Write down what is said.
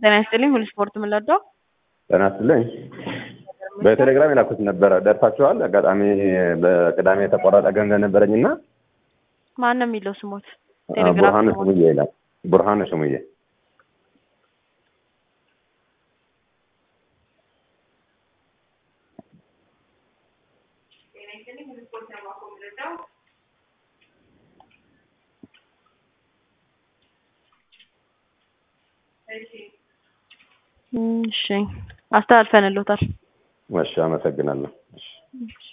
ጤና ይስጥልኝ። ሁሉ ስፖርት የምንወደው ጤና ይስጥልኝ። በቴሌግራም የላኩት ነበረ ደርሳችኋል? አጋጣሚ በቅዳሜ የተቆረጠ ገንዘብ ነበረኝና ማን ነው የሚለው ስሞት? ቡርሃኑ ስሙዬ ይላል። ቡርሃኑ ስሙዬ እሺ አስተላልፈንልዎታል። እሺ፣ አመሰግናለሁ። እሺ